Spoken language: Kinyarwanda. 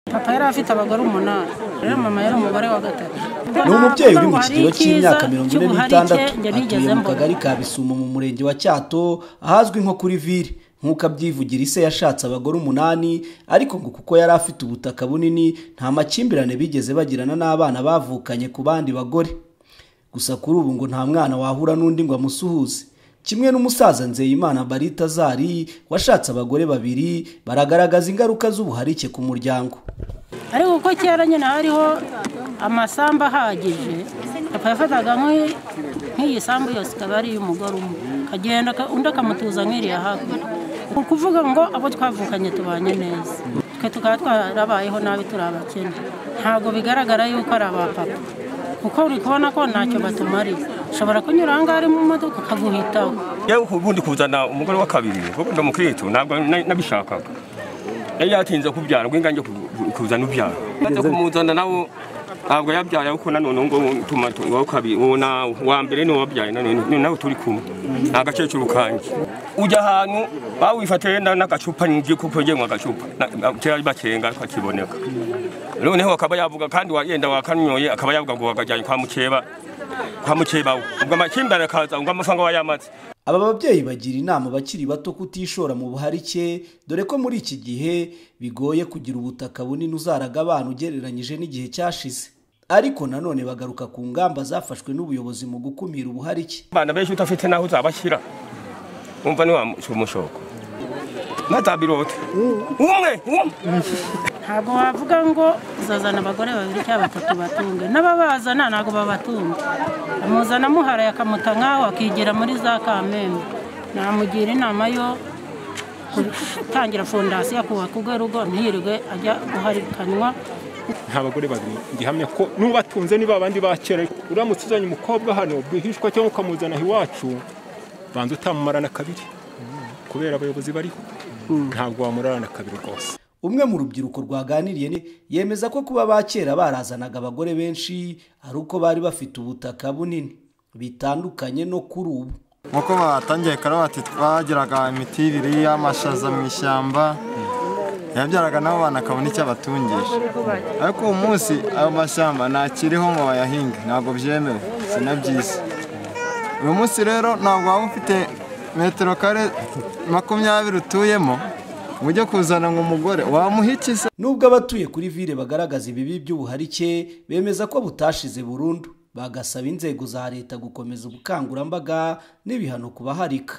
papa yari afite abagore umunani rero mama yari umugore wa gatatu ni umubyeyi uri mu kigero cy'imyaka mirongo ine n'itandatu atuye mu kagari ka bisumo mu murenge wa cyato ahazwi nko kuri vire nk'uko abyivugira ise yashatse abagore umunani ariko ngo kuko yari afite ubutaka bunini nta makimbirane bigeze bagirana n'abana bavukanye ku bandi bagore gusa kuri ubu ngo nta mwana wahura n'undi ngo amusuhuze kimwe n'umusaza nzeyimana barita zari washatse abagore babiri baragaragaza ingaruka z'ubuharike ku muryango ariko kuko kera nyine hariho amasambu ahagije papa yafataga nk'iyi sambu yose ikaba ari iy'umugore umwe akagenda undi akamutuza nk'iriya hakurya ni ukuvuga ngo abo twavukanye tubanye neza twe tukaba twarabayeho nabi turi abakene ntabwo bigaragara yuko ari abapapa kuko uri kubona ko ntacyo batumariye ushobora kunyura aha ngaha mu modoka akaguhitaho yewe ubundi kuzana umugore wa kabiri kuko ndi umukirisitu ntabwo nabishakaga yari yatinze kubyara ngo ingange kuzana ubyara maze kumuzana nawe ntabwo yabyaye kuko nanone ngo tuma wa mbere ni wabyaye nanone nawe turi kumwe ni agakecuru kanjye ujya ahantu bawifatiye n'agacupa n'igikupa ugenwa agacupa kera bakenga kakiboneka noneho akaba yavuga kandi wagenda wakanyoye akaba yavuga ngo wakajyanye kwa mukeba kwa mukeba we ubwo amakimbirane akaza ngo amafaranga wayamaze aba babyeyi bagira inama abakiri bato kutishora mu buharike dore ko muri iki gihe bigoye kugira ubutaka bunini uzaraga abana ugereranyije n'igihe cyashize ariko nanone bagaruka ku ngamba zafashwe n'ubuyobozi mu gukumira ubuharike abana benshi udafite n'aho uzabashyira wumva ni wa mushoko matabirote umwe umwe ntabwo wavuga ngo uzazana abagore babiri cyangwa batatu batunge n'ababazana ntabwo babatunga amuzana amuharaye akamuta nkaho akigira muri za kamembe namugira inama yo gutangira fondasiyo akubaka urwe rugo ntirirwe ajya guharikanywa nta bagore babiri gihamya ko n'ubatunze niba abandi bakera uramutse uzanye umukobwa hano rwihishwa cyangwa ukamuzana iwacu banza utamumara kabiri kubera abayobozi bariho ntabwo wamurarana kabiri rwose umwe mu rubyiruko rwaganiriye yemeza ko kuba ba kera barazanaga abagore benshi ari uko bari bafite ubutaka bunini bitandukanye no kuri ubu nk'uko batangiye kare bati twagiraga imitirire y'amashaza mu ishyamba yabyaraga nabo bana akabona icyo abatungisha ariko uwo munsi ayo mashyamba ntakiriho ngo bayahinge ntabwo byemewe sinabyiza uyu munsi rero ntabwo waba ufite metero kare makumyabiri utuyemo ujye kuzana ngo umugore wamuhikiza nubwo abatuye kuri vire bagaragaza ibibi by'ubuharike bemeza ko butashize burundu bagasaba inzego za leta gukomeza ubukangurambaga n'ibihano ku baharika